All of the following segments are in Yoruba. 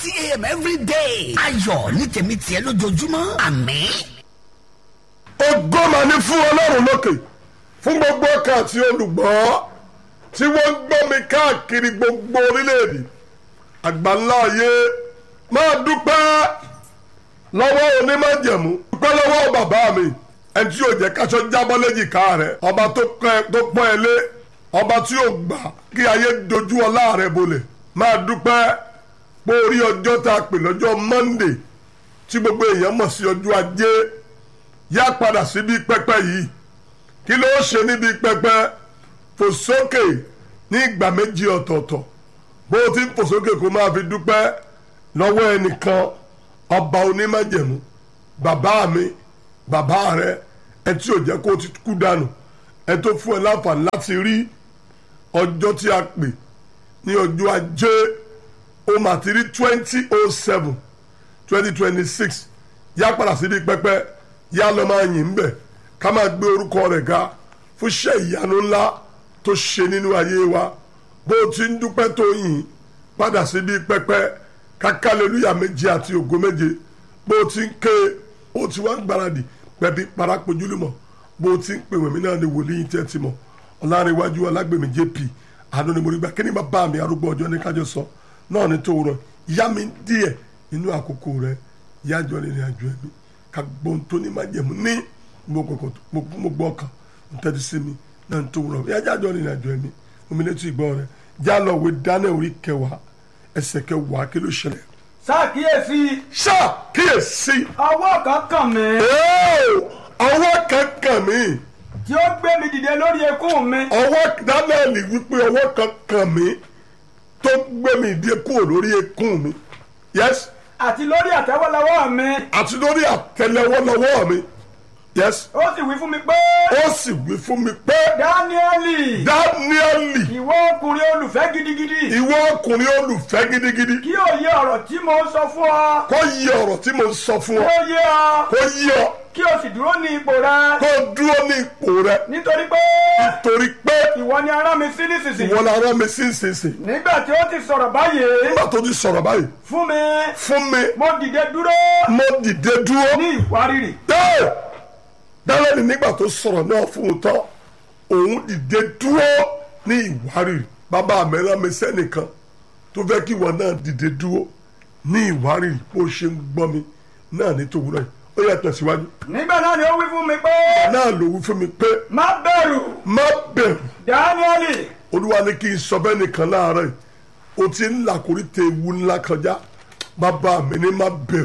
thirty a.m. every day. ayọ̀ ní tèmi tiẹ̀ lójoojúmọ́ àmín. ògo mà ní fún ọlọ́run lókè fún gbogbo ọkàn àti olùgbọ́ tí wọ́n ń gbọ́ mi káàkiri gbogbo orílẹ̀-èdè àgbáńlá ayé máa dúpẹ́ lọ́wọ́ onímọ̀jẹ̀mú dúpẹ́ lọ́wọ́ bàbá mi ẹni tí yóò jẹ́ káṣọ jábọ́ léjìká rẹ̀ ọba tó pọ́n ẹ lé ọba tí yóò gbà kí ayé dojú ọlá rẹ̀ bolẹ̀ máa dúpẹ́ pé orí ọjọ́ tá a pè lọ́jọ́ Monday tí gbogbo èèyàn mọ̀ sí ọjọ́ ajé yá padà síbi pẹpẹ yìí kí ló ṣe níbi pẹpẹ fò sókè ní ìgbà méjì ọ̀tọ̀ọ̀tọ̀ bó o ti ń fò sókè kó máa fi dúpẹ́ lọ́wọ́ ẹnìkan ọba onímájẹ̀mú bàbá mi bàbá rẹ ẹ tí ò jẹ́ kó o ti kú dànù ẹ tó fún ẹ láǹfààní láti rí ọjọ́ tí a pè ní ọjọ́ ajé o mà ti rí twenty oh seven twenty twenty six yá padà síbi pẹpẹ yá lọ máa yìn bẹ ká máa gbé orúkọ rẹ̀ ga fún iṣẹ́ ìyanu ńlá tó ṣe nínú ayé wa bó o ti ń dúpẹ́ tó yìn padà síbi pẹpẹ kákàlélúyà méje àti ògo méje bó o ti ń ké o ti wá ń gbáradì pẹ̀bí parapojúlùmọ̀ bó o ti ń pè wẹ̀mí náà ni wòlíì tẹ́ ti mọ̀ ọ̀làrẹ̀wájú alágbèmí jp àánú ni mo rí gbà kí ni bàbá mi arúgbó ọjọ́ ní kájọ sọ náà ní tó rọ ìyá mi díẹ̀ nínú àkókò rẹ̀ yájọ́ nínú àjọ ẹ̀mí ka gbọ́n tó ní má jẹ̀mú ní mo gbọ́ ọkàn n tẹ́tí sí mi náà tó rọ yájọ́ àjọ nínú àjọ ẹ̀mí omi létí ìgbọ́ rẹ̀ já lọ wé dáná orí kẹwàá ẹsẹ̀ kẹwàá kí ló ṣẹlẹ̀. ṣàkíyèsí. ṣàkíyèsí. ọwọ́ kan kàn mí. ọwọ́ kan kàn mí. tí ó gbé mi dìde lórí ekún mi. ọwọ́ dánẹ́ẹ̀lì wípé ọwọ́ kan kàn mí tó gbé mi dìde kúrò lórí ekún mi. yes àti lórí àtẹ́wọ́lọ́wọ́ mi. àti lórí àtẹ́lẹwọ́ mi. yes. ó sì wí fún mi pé. ó sì wí fún mi pé. dáníẹ́lì. dáníẹ́lì. ìwọ ọkùnrin olùfẹ́ gidigidi. ìwọ ọkùnrin olùfẹ́ gidigidi. kí o yé ọ̀rọ̀ tí mo ń sọ fún ọ. kó yé ọ̀rọ̀ tí mo ń sọ fún ọ. kí o yé ọ. kó yé ọ. kí o sì dúró ní ipò rẹ. kó dúró ní ipò rẹ. nítorí pé. nítorí pé. ìwọ ni arán mi sí nísinsìnyí. ìwọ la rán mi sí nísinsìnyí. nígbà tí ó ti sọ̀rọ̀ báyìí. nígbà tó ti sọ̀rọ̀ báyìí. fún mi. fún mi. mo dìde dúró. mo dìde dúró. ní ìwárìrì. dálẹ́ni nígbà tó sọ̀rọ̀ náà fún un tán òun dìde dúró ní ìwárìrì bàbá mi rán mi sẹ́nìkan tó fẹ́ kí ìwọ náà dìde dúró ní ìwárìrì bó ṣe ń gbọ́ mi náà ní tòwúrọ̀ yìí ó yẹ tẹ̀síwájú. nígbà náà ni ó wí fún mi pé. náà ló wí fún mi pé. má bẹ̀rù. má bẹ̀rù. dáníẹ́lì. olúwa ní kí n sọ bẹ́ẹ̀ nìkan láàárọ̀ yìí o ti ń làkúrí tẹ ewu ńlá kọjá bàbá mi ní má bẹ̀rù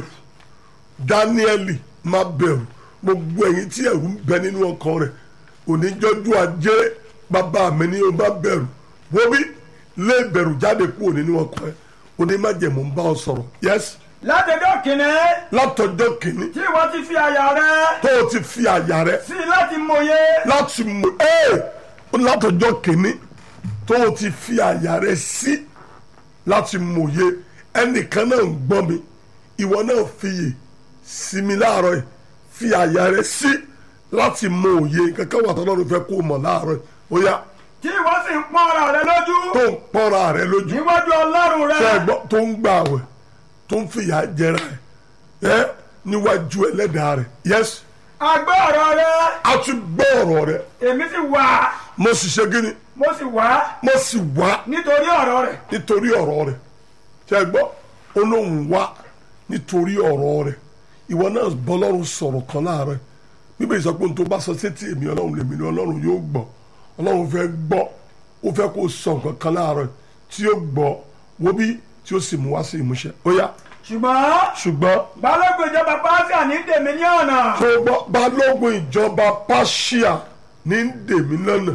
dáníẹ́lì má bẹ̀rù gbogbo ẹ̀yin tí ẹ̀rù ń bẹ nínú ọkàn rẹ̀ oníjọ́jú ajé bàbá mi ní o má bẹ̀rù wo bí lé bẹ̀rù jáde kúrò nínú ọkàn rẹ̀ onímájẹ̀mú ń bá ọ sọ̀rọ̀ yẹ́sì látọjọ́ kìíní. látọjọ́ kìíní. tí wọ́n ti fi àyà rẹ. tó o ti fi àyà rẹ. sí láti mòye. láti mọ ẹ látọjọ́ kìíní tó o ti fi àyà rẹ sí láti mòye ẹnìkan náà ń gbọ́ mi ìwọ náà fiyè sí mi láàárọ̀ yìí fi àyà rẹ sí láti mọ òye kankan wà tọ́lọ́run fẹ́ kó o mọ̀ láàárọ̀ yìí ó yá. tí wọ́n sì ń pọ́n ara rẹ lójú. tó ń pọ́nra rẹ lójú. níwájú ọlọ́run rẹ. tẹ́ ẹ gbọ́ tó ń gbà wẹ̀ tó ń fìyà jẹra ẹ ẹ níwájú ẹlẹ́dàá rẹ yes. a gbọ́ ọ̀rọ̀ rẹ. a tún gbọ́ ọ̀rọ̀ rẹ. èmi sì wá. mo sì ṣe gíní. mo sì wá. mo sì wá. nítorí ọ̀rọ̀ rẹ. nítorí ọ̀rọ̀ rẹ tẹ́ ẹ gbọ́ olóhùn wá nítorí ọ̀rọ̀ rẹ ìwọ náà bọ́lọ́run sọ̀rọ̀ kan láàárọ̀ bíbélì sọ pé n tó bá sọ sétí èmi ọlọ́run lèmi ni ọlọ́run yóò gbọ́ ọlọ́run fẹ́ gbọ́ ó fẹ́ kó sọ nǹkan kan láàárọ̀ tí yóò gbọ́ wo bí tí ó sì mú wá sí ìmúṣẹ ó yá. ṣùgbọ́n. ṣùgbọ́n. balógun ìjọba pàṣẹ ní dèmí ní ọ̀nà. tó gbọ́ balógun ìjọba pàṣẹ ní dèmí lọ́nà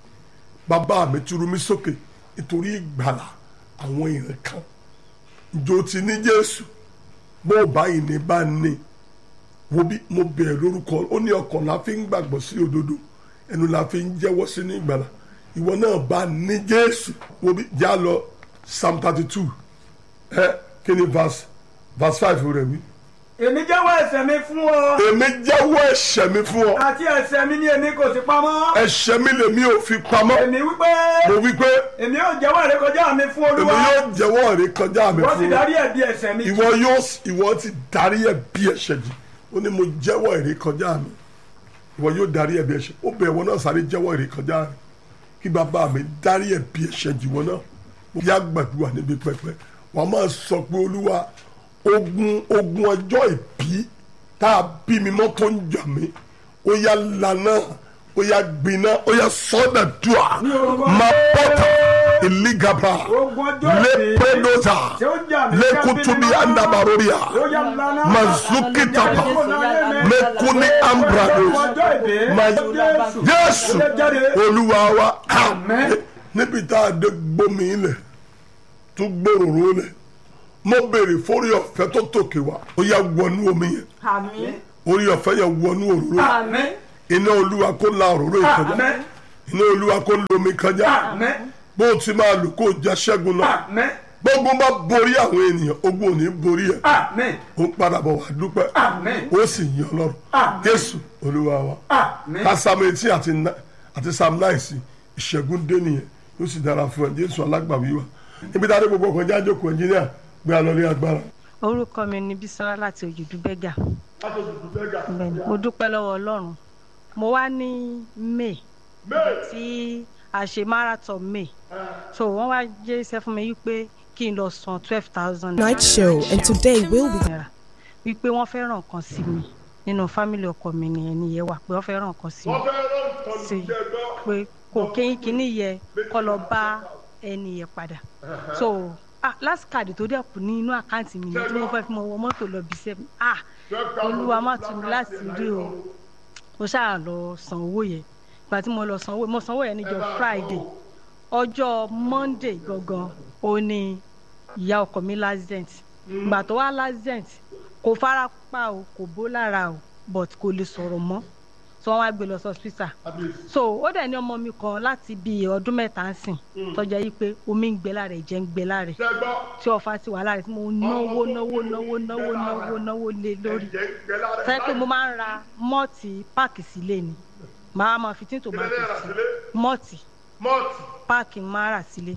bàbá mi turu mi sókè nítorí ìgbàlà àwọn èèyàn kan ìjọ ti ní jésù bó báyìí ní bá ní wo bí mo bẹ̀rẹ̀ lórúkọ ó ní ọkàn la fi ń gbàgbọ́ sí òdodo ẹnu la fi ń jẹ́wọ́ sí ní ìgbàlà ìwọ náà bá ní jésù wo bí já lọ psalm thirty two ẹ kí ni verse verse five rẹ wí. èmi jẹ́wọ́ ẹ̀ṣẹ̀ mi fún ọ èmi jẹ́wọ́ ẹ̀ṣẹ̀ mi fún ọ àti ẹ̀ṣẹ̀ mi ni èmi kò sí pamọ́ ẹ̀ṣẹ̀ mi lèmi ò fi pamọ́ èmi wípé mo wí pé èmi yóò jẹ́wọ́ ìrékọjá mi fún èmi olúwa yóò jẹ́wọ́ ìrékọjá mi wọ́n sì fún ọ dárí ẹ̀bi ẹ̀ṣẹ̀ mi jì ìwọ yóò ìwọ ti darí ẹ̀bi ẹ̀ṣẹ̀ jì ó ní mo jẹ́wọ́ ìrékọjá mi ìwọ yóò darí ẹ̀bi ẹ̀ṣẹ̀ ó bẹ̀ ìwọ náà sáré jẹ́wọ́ ìrékọjá mi kí bàbá mi darí ẹ̀bi ẹ̀ṣẹ̀ jì wọ́n náà mo yá gbàdúrà níbi pẹpẹ wàá máa sọ pé olúwa ogun ogun ọjọ́ ìbí tá a bí mi mọ́ tó ń jà mí ó yá lànà ó yá gbiná ó yá sọ́dà dùà máa bọ́tà ìlígàbà Ogun ọjọ́ ìbí lẹ́pẹ́dọ́tà tí ó jà mí lẹ́kùtùbí kábínì náà. andabaroria ó yá lana mazuki tapa mekuni ambrados ọjọ́ ìbí ma Jésù jésù ó lè jáde olúwa wa Àmín. níbi tá a dé gbómi ilẹ̀ tó gbòòrò lẹ̀ mo béèrè fórí ọ̀fẹ́ tó tòkè wá ó yá wọnú omi yẹn Àmín. orí ọ̀fẹ́ yẹn wọnú òróró àmín iná olúwa kó la òróró ìkọjá àmín iná olúwa kó la omi kọjá àmín bó o ti máa lò kó o já ṣẹ́gun náà àmín gbogbo bá borí àwọn ènìyàn ogun ò ní borí ẹ̀ àmín ó ń padà bọ̀ wá dúpẹ́ Àmín. ó sì yìn ọlọ́run Àmín. jésù olúwa wa àmín ká psalm eighteen àti na- àti psalm nine sí ìṣẹ́gun dé nìyẹn yóò sì dára fún ẹ jésù alágbàwí wa níbi tá a dé gbogbo ọkọ̀ jáde kò ẹnjìníà gbé a lọ ní agbára. orúkọ mi ni bisola láti òjòdú bẹ́gà Bẹ́ẹ̀ni, mo dúpẹ́ lọ́wọ́ ọlọ́run mo wá ní may tí a ṣe marathon may so wọ́n wá jẹ́ iṣẹ́ fún mi wípé kí n lọ san twelve thousand Night show, and today will be. naira wípé wọ́n fẹ́ràn nǹkan sí mi nínú fámìlì ọkọ mi nìyẹn nìyẹn wà pé wọ́n fẹ́ràn nǹkan sí mi sí pé kò kéyìn kíní yẹ kọ́ lọ bá ẹni yẹn padà so ah last card tó dẹ̀ kù ní inú àkáǹtì mi ni tí mo fẹ́ fi mọ wọ mọ́tò lọ bí sẹ́mi ah olúwa má tún mi láti rí o mo ṣáà lọ san owó yẹn ìgbà tí mo lọ san owó mo san owó yẹn níjọ́ friday ọjọ́ monday gangan ó ní ìyá ọkọ mi lazent ìgbà tó wá lazent kò fara pa o kò bó lára o but kò lè sọ̀rọ̀ mọ́ so wọ́n wá gbé lọ sí hospital so ó dẹ̀ ní ọmọ mi kan láti bí ọdún mẹ́ta ń sìn tọ́jà yìí pé omi ń gbẹ lára ẹ̀jẹ̀ ń gbẹ lára ẹ̀ tí ọ̀fà ti wà lára ẹ̀ tí mo náwó náwó náwó náwó náwó náwó lé lórí sẹ́yìn pé mo máa ń ra mọ́ọ̀tì páàkì sílé ni màá máa fi tíntò máa tò sí mọ́ọ̀tì páàkì máa rà sílé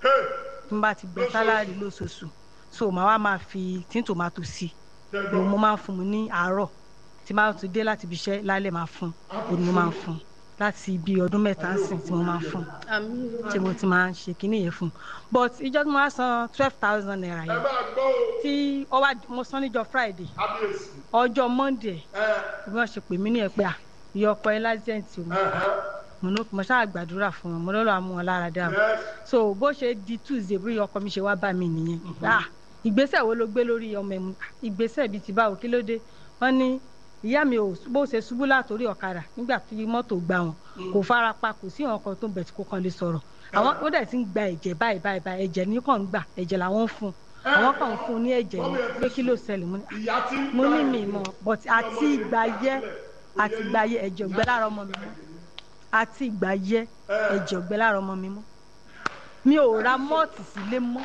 tí n bá ti gbẹ sálárì lóṣooṣù so màá wá máa fi tíntò máa tò sí òun mo máa ń fún un ní àárọ̀ tí máa tún dé láti ibi iṣẹ́ lálẹ́ máa fún un òun mo máa ń fún un láti ibi ọdún mẹ́ta ń sìn tí mo máa ń fún un tí mo ti máa ń ṣe kinní yẹn fún un but ìjọ tí mo wá san twelve thousand naira yẹn tí ó wá mo san níjọ́ friday ọjọ́ monday bí wọ́n ṣe pè mí ní ẹ̀ pé à ìyá ọkọ ẹ lásìẹ̀ntì o mo ní mo ṣáà gbàdúrà fún wọn mo lọ́ọ́ àmú wọn lára dá o so bó ṣe di tuesday bí ọkọ mi ṣe wá bá mi nìyẹn ah ìgbésẹ̀ wo ló gbé lórí ọmọ ẹ̀ mu ìgbésẹ̀ bíi ti báwo kí ló dé wọ́n ní ìyá mi ò bó ṣe ṣubú látòrí ọ̀kadà nígbà tí mọ́tò gbá wọn kò fara pa kò sí ọkọ̀ tó ń bẹ̀ tí kò kàn lè sọ̀rọ̀ àwọn ó dẹ̀ ti ń gba ẹ̀jẹ̀ báyìí báyìí báyìí ẹ̀jẹ̀ ní kàn ń gbà ẹ̀jẹ̀ làwọn ń fún un àwọn kan ń fún un ní ẹ̀jẹ̀ ní pé kí ló ṣẹlẹ̀ mo ní mo ní mi mọ̀ but àti ìgbà yẹ àti ìgbà yẹ ẹ̀jẹ̀ ògbẹ́ lára ọmọ mi mọ́ àti ìgbà yẹ ẹ̀jẹ̀ ògbẹ́ lára ọmọ mi mọ́ mi ò ra mọ́ọ̀tì sílé mọ́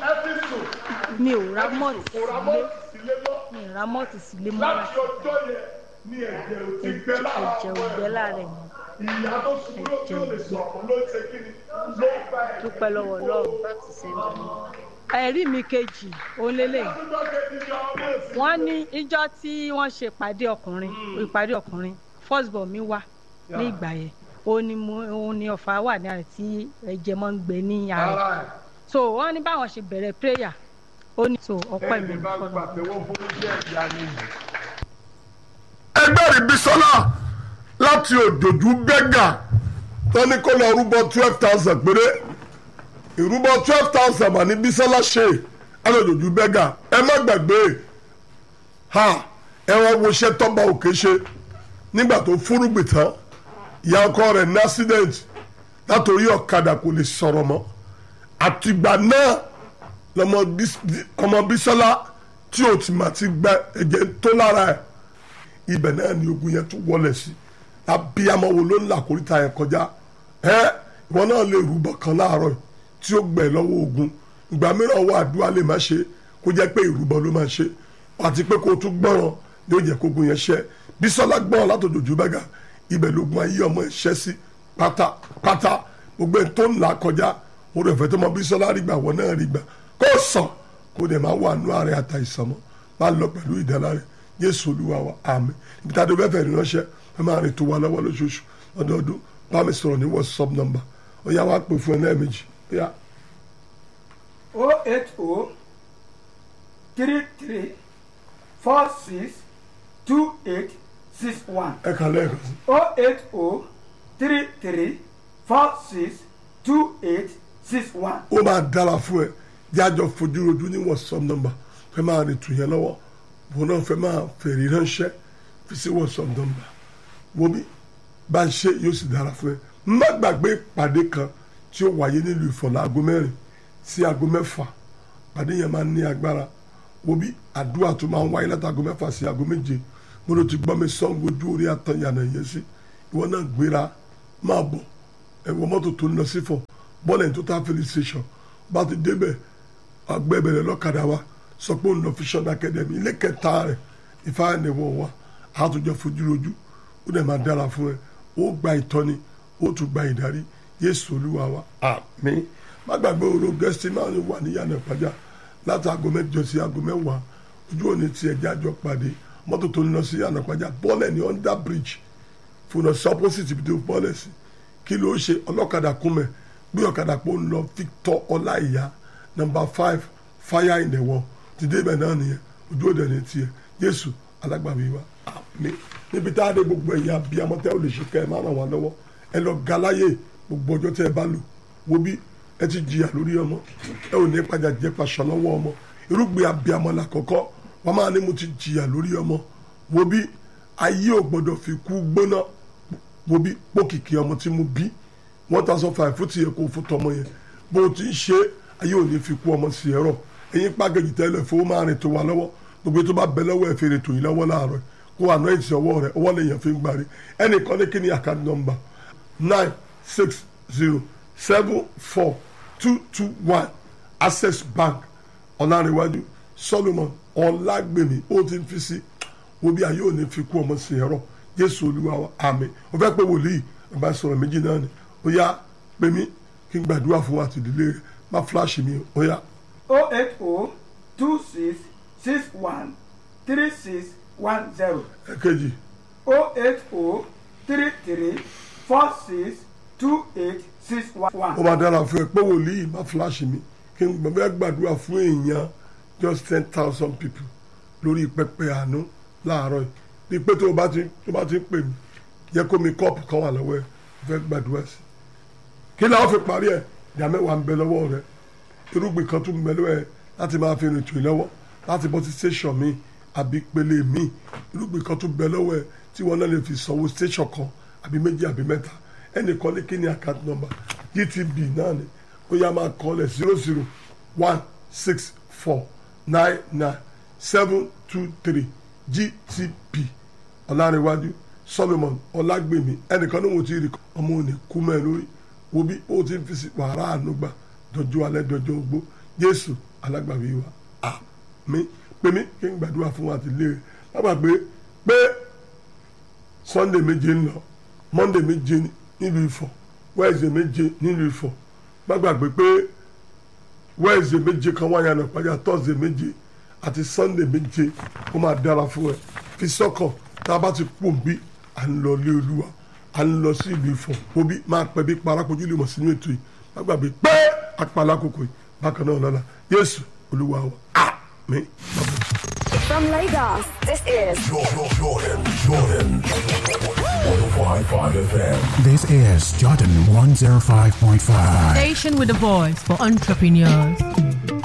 mi ò ra mọ́ọ̀tì sílé mi ò ra mọ́ọ̀tì sílé mọ́ láti ọjọ́ yẹn ní ẹ̀jẹ̀ ò ti gbẹ lára ẹ̀jẹ̀ ògbẹ́ lára ẹ̀ mọ́ ìyá tó ṣubú ló tó lè sọ̀rọ̀ ló ṣe kí ni ló ń bá ẹ̀. dúpẹ́ lọ́wọ́ ọlọ́run láti sẹ́ńdọ̀ mi. ẹ̀rí mi kejì òun lélẹ̀ wọ́n ní ìjọ tí wọ́n ṣe ìpàdé ọkùnrin ìpàdé ọkùnrin first born mi wá ní ìgbà yẹn òun ni mo òun ni ọ̀fà wà ní àrè tí ẹ̀jẹ̀ máa ń gbẹ ní ara ara ẹ̀ so wọ́n ní báwọn ṣe bẹ̀rẹ̀ prayer ó ní so ọpẹ́ mi ẹ̀mí bá kọ́ lọ. gbàtẹ́wọ́ fún iṣẹ́ ìyá ni. ẹgbẹ́ rí bisola láti òjòjú bẹ́gà tó ní kó lọ rúbọ twelve thousand péré ìrúbọ twelve thousand mà ní bisola ṣe ẹ̀rọ òjòjú bẹ́gà ẹ má gbàgbé ha ẹ wọ́n wo iṣẹ́ tọ́ba òkè ṣe nígbà tó fúrúgbìn tán ìyá ọkọ rẹ̀ ní accident látòrí ọ̀kadà kò lè sọ̀rọ̀ mọ́ àtìgbà náà lọmọ Bis- ọmọ bisola tí o ti mà ti gba ẹ̀jẹ̀ tó lára ẹ̀ ibẹ̀ náà ni ogun yẹn tún wọlé sí abiyamọ wo ló ń là kórìíta yẹn kọjá ẹ ìwọ náà lè rúbọ kan láàárọ̀ yìí tí ó gbẹ lọ́wọ́ ogun ìgbà mìíràn wà àdúrà lè má ṣe kó jẹ́ pé ìrúbọ ló máa ṣe àti pé kó o tún gbọ́ràn yóò jẹ́ kógun yẹn ṣẹ́ bísọ́lá gbọ́n látòjòjú bẹ́gà ibẹ̀ lógun ayé ọmọ ẹ̀ ṣẹ́ sí pátápátá gbogbo ẹ̀ tó ń là kọjá mo rẹ̀ fẹ́ tó mọ bísọ́lá rí gbà wọ́n náà rí gbà kó sàn kó dẹ̀ máa wà nú ààrẹ àtàìsàn mọ́ máa lọ pẹ̀lú ìdáná rẹ̀ jésù olúwa wa àmín ibi tá a dé bẹ́ẹ̀ fẹ́ ránṣẹ́ ẹ máa rìn tó wa lọ́wọ́ lóṣooṣù lọ́dọọdún bá mi sọ̀rọ̀ ní whatsapp number ó yá wá pè fún ẹ lẹ́ẹ̀mejì bíyà o eight o three three four six two eight six one ẹ kà lẹ́ẹ̀kan sí o eight o three three four six two eight six one. ó máa dára fún ẹ jájọ fojú rojú ní whatsapp number fẹ́ máa rìn tù yẹn lọ́wọ́ wọn náà fẹ́ máa fèrè ránṣẹ́ fi sí whatsapp number wo mi bá ń ṣe yóò sì dára fún ẹ má gbàgbé ìpàdé kan tí ó wáyé nílùú ìfọ̀lá aago mẹ́rin sí aago mẹ́fà ìpàdé yẹn máa ń ní agbára wo bí àdúrà tó máa ń wáyé láti aago mẹ́fà sí aago méje mo ló ti gbọ́ mi sọ́ngo ojú orí àtọ̀yànà yẹn sí ìwọ náà gbéra máa bọ̀ ẹ̀wọ̀ mọ́tò tó ń lọ sí fọ̀ bọ́ọ̀lù tó tá filling station bá ti débẹ̀ agbẹ́bẹ̀rẹ̀ lọ́kadà wa sọ pé òun lọ Vision Academy ilé kẹta rẹ̀ ìfáànẹ̀wọ̀ wa àtúnjọ fojú rojú ó dẹ̀ máa dára fún ẹ ó gba ìtọ́ni ó tún gba ìdarí Jésù Olúwa wa àmín má gbàgbé òru gẹ́sítì máa ń wà níyànà ìpàjá láti aago mẹ́jọ sí aago mẹ́wàá ojú òní tiẹ̀ jájọ pàdé mọ́tò tó ń lọ sí yànà ìpàjá bọ́ọ̀lẹ̀ ní under bridge fúnà sí opposite ibi tó bọ́ọ̀lẹ̀ sí kí ló ṣe ọlọ́kadà kúnmẹ̀ gbé ọ̀kadà pọ̀ ń lọ Victor Ọláìyá number five fire in the wall ti dé ibẹ̀ náà nìyẹn ojú òde ní tiẹ̀ Jésù alágbàwí wa àmín níbi tá a dé gbogbo ẹ̀yà bíi amọ̀tẹ́ ò lè ṣe kẹ́ ẹ má ràn wá lọ́wọ́ ẹ lọ galáyè gbogbo ọjọ́ tẹ́ ẹ bá lò wo bí ẹ ti jìyà lórí ọmọ ẹ ò ní padà jẹ paṣọ lọ́wọ́ ọmọ irúgbìn abiyamọ làkọ́kọ́ wọn máa ní mo ti jìyà lórí ọmọ wo bí ayé ò gbọdọ̀ fi kú gbóná wo bí pókìkì ọmọ tí mo bí one thousand five fún ti yẹ kó fún tọmọ yẹn bó o ti ń ṣe ayé ò ní fi kú ọmọ sí ẹ̀rọ ẹ̀yin pàgẹ́jì tẹ́lẹ̀ fowó máa rìn tó wa lọ́wọ́ gbogbo tó bá bẹ lọ́wọ́ ẹ̀ fèrè tó yín lọ́wọ́ láàárọ̀ kó àná ìtì ọwọ́ rẹ̀ ọwọ́ lèèyàn fi ń gbàrí ẹnìkan ní kí ni account number nine six zero seven four two two one access bank ọ̀làríwájú solomon ọ̀làgbèmí ó ti ń fi sí wo bí ayé ò ní fi kú ọmọ sí ẹ̀rọ jésù olúwa wa àmín ó fẹ́ pé wòlíì bàbá sọ̀rọ̀ méjì náà ni ó yá pè mí kí n gbàdúrà fún wa àti ìdílé rẹ̀ má fúláṣì mi ó yá. o eight o two six six one three six one zero ẹ̀kejì o eight o three three four six two eight six one. ó máa dára fún ẹ pé wòlíì má fúláṣì mi kí n gbàgbé gbàdúrà fún èèyàn just ten thousand people lórí pẹpẹ àánú láàárọ̀ yìí bí pé tó o bá ti tó o bá ti ń pè mí yẹ kó mi kọ́ọ̀pù kan wà lọ́wọ́ ẹ fẹ́ gbàdúrà sí i kí làwọn fi parí ẹ ìdá mẹ́wàá ń bẹ lọ́wọ́ rẹ irúgbìn kan tún ń bẹ lọ́wọ́ ẹ láti máa fi rìn tù í lọ́wọ́ láti bọ́ sí station mi àbí pele mi irúgbìn kan tún bẹ lọ́wọ́ ẹ tí wọ́n náà lè fi sanwó station kan àbí méjì àbí mẹ́ta ẹnìkan ní kí ni account number gtb náà ni ó yá máa kọ́ lẹ̀ zero zero one six four nine nine seven two three gtb ọ̀làríwájú solomon ọlágbèmí ẹnìkan ní wọn ti rí ọmọ òní kú mẹ́ lórí wo bí ó ti ń fi sí wàrà ànúgbà dọjọ́ alẹ́ dọjọ́ ogbó jésù alágbàwí wa àmín pé mí kí n gbàdúrà fún wa àti ilé rẹ̀ lábàá pé pé sunday méje ń lọ monday méje nílùú ifọ̀ wednesday méje nílùú ifọ̀ gbàgbàgbé pé wednesday méje kan wáyà náà pàjá thursday méje àti sunday méje ó máa dára fún ẹ fi sọ́kàn tá a bá ti pò ń bí à ń lọ lé olúwa à ń lọ sí ìlú ifọ̀ òbí máa pẹ́ bí parakojú lè mọ̀ sínú ètò yìí gbàgbàgbé pé apàlà kòkò yìí bákan náà lọ́la yéésù olúwa wa àmín. From Lagos, this is Jordan, Jordan, Jordan. 105.5 FM. This is Jordan 105.5. Station with a voice for entrepreneurs.